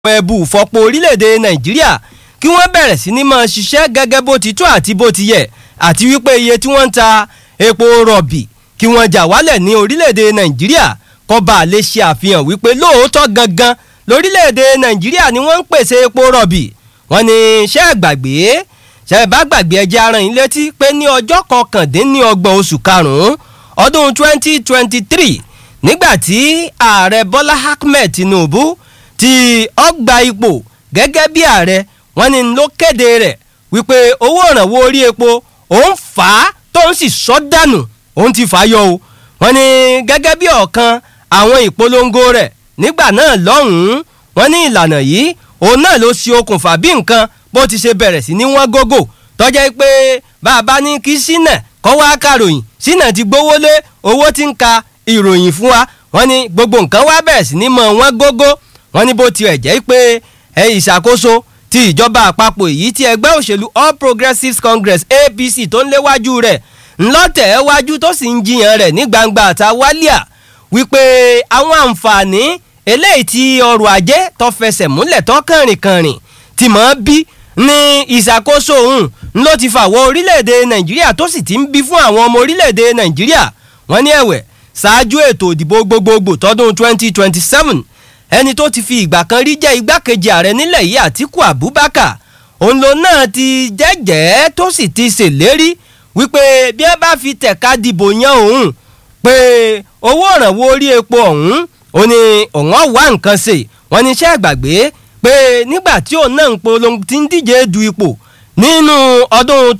ẹ̀bù fọpo orílẹ̀-èdè nàìjíríà kí wọ́n bẹ̀rẹ̀ sí ní máa ṣiṣẹ́ gẹ́gẹ́ bó ti tó àti bó ti yẹ àti wípé iye tí wọ́n ń ta epo rọ̀bì kí wọ́n jà wálẹ̀ ní orílẹ̀-èdè nàìjíríà kó bá lè ṣe àfihàn wípé lóòótọ́ gangan lórílẹ̀-èdè nàìjíríà ni wọ́n ń pèsè epo rọ̀bì wọ́n ní ṣẹ́ gbàgbé ṣẹ́ bá gbàgbé ẹjẹ́ ara yín létí pé ní ọjọ́ kọkàndínlọ́gbọ̀n oṣù karùn-ún ọdún 2023 nígbà tí ààrẹ bọ́lá ahmed tinubu ti ọgbà ipò gẹ́gẹ́ bí ààrẹ wọ́n ní ló kéde rẹ̀ wípé owó ìrànwọ́ orí epo òun fà á tóun sì sọ dànù òun ti fà á yọ o wọ́n ní gẹ́gẹ́ bí ọ̀kan àwọn ìpolongo rẹ̀ nígbà náà lọ́hùn-ún wọ́n ní ìlànà yìí òun náà ló ṣe okùnfà bí nǹkan bó ti ṣe bẹ̀rẹ̀ sí ní wọ́n gógó tọ́jẹ́ pé bàbá ní kí sínà kọ́ wá kàròyìn sínà ti gbówó lé owó tí ń ka ìròyìn fún wa wọ́n ní gbogbo nǹkan wá bẹ̀rẹ̀ sí ní mọ̀ wọ́n gógó wọ́n ní bó tiẹ̀ jẹ́ pé ẹ ìṣàkóso ti ìjọba àpapọ̀ èyí tí ẹgbẹ́ òṣèlú all progressives congress apc tó ń léwájú rẹ̀ ńlọ́tẹ̀ wájú tó sì ń jiyàn rẹ̀ ní gbangba àtàwálíà wípé àwọn àǹfààní eléyìí tí ọrọ̀ ajé tó fẹsẹ̀ múlẹ̀ tó kànrìnkànrìn tí mọ̀ ọ́ bí ní ìṣàkóso òun ló ti fàwọ́ orílẹ̀-èdè nàìjíríà tó sì ti ń bí fún àwọn ọmọ orílẹ̀-èdè nàìjíríà wọ́n ní ẹ̀wẹ̀ ṣáájú ètò ìdìbò gbogbogbò tọdún 2027 ẹni tó ti fi ìgbà kan rí jẹ́ igbákejì ààrẹ nílẹ̀ yìí àtíkù abubakar òun ló náà ti jẹ́jẹ́ tó sì ti ṣèlérí wípé bí ẹ bá fi tẹ̀ka dìbò yan òun pé owó ìrànwọ́ orí epo ọ̀hún ó ní òun wá nǹkan ṣe wọ́n ní iṣẹ́ ìgbàgbé pé nígbà tí òun náà ń polongo ti ń díje du ipò nínú ọdún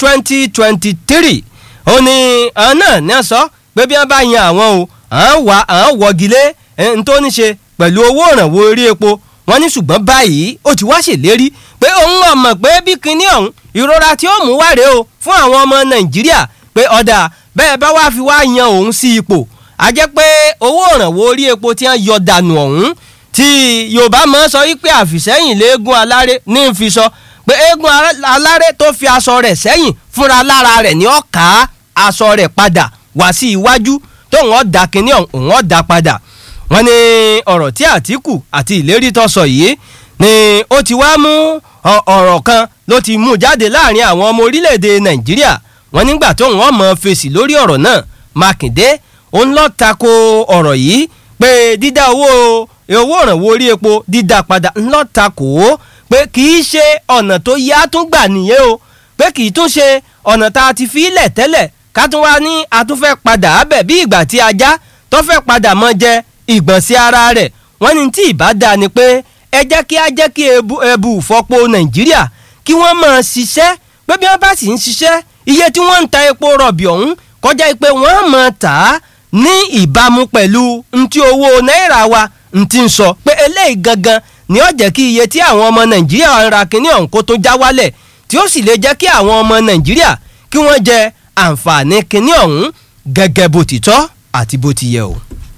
2023 ó ní àwọn náà ní sọ pé bí wọ́n bá yan àwọn o àwọn wà àwọn wọ́gilé ń tó ní ṣe pẹ̀lú owó ìrànwọ́ orí epo wọ́n ní ṣùgbọ́n báyìí ó ti wá ṣèlérí pé òun ọmọ pé bí kinní ọ̀hún ìrora tí ó mú wáre o fún àwọn ọmọ nàìjíríà pé ọ̀dà bẹ́ẹ̀ bá wá fi wá yan òun sí ipò a jẹ́ pé owó ìrànwọ́ orí epo tí wọ́n yọ dànù ọ̀hún tí yorùbá máa ń sọ wípé àfìsẹ́yìn léegun aláré ní ń fi sọ pé eégún aláré tó fi aṣọ rẹ̀ sẹ́yìn fúnra lára rẹ̀ ní ó ká aṣọ rẹ̀ padà wá sí iwájú tóun ọ̀dà kinní ọ̀hún òun ọ̀dà padà wọ́n ní ọ̀rọ̀ tí àtìkù àti ìlérí tó sọ yìí ni ó ti wá mú ọ̀rọ̀ kan ló ti mú jáde láàrin àwọn ọmọ orílẹ̀-èdè nàìjíríà wọ́n nígbà tó wọ́n mọ̀ fèsì lórí ọ̀rọ̀ náà mákindé òun lọ tako ọ̀rọ̀ yìí pé dídá owó owó ìrànwọ́ orí epo dídá padà ńlọ tako ó pé kì í ṣe ọ̀nà tó yá tún gbà nìyẹn o pé kì í tún ṣe ọ̀nà tá a ti fi ilẹ̀ tẹ́lẹ̀ ká tún wá ní a tún fẹ́ padà ábẹ̀ bí ìgbà tí ajá tó fẹ́ padà mọ́ jẹ ìgbọ̀nsẹ̀ ara rẹ̀ wọ́n ní tí ìbá dáa ni pé ẹ jẹ́ kí á jẹ́ kí ẹbù ìfọpo nàìjíríà kí wọ́n máa ṣiṣẹ́ pé bí wọ́n bá sì ń ṣiṣẹ́ iye tí wọ́n ń ta epo rọ̀bì ọ̀hún kọjá pé wọ́n máa tà á ní ìbámu pẹ̀lú ntí owó náírà wa ntí ń sọ pé eléyìí gangan ni ó jẹ́ kí iye tí àwọn ọmọ nàìjíríà ń ra kínní ọ̀hún kó tó já wálẹ̀ tí ó sì lè jẹ́ kí àwọn ọmọ nàìjíríà kí wọ́n jẹ àǹfààní kínní ọ̀hún gẹ́gẹ́ bó ti tọ́ àti bó ti yẹ o.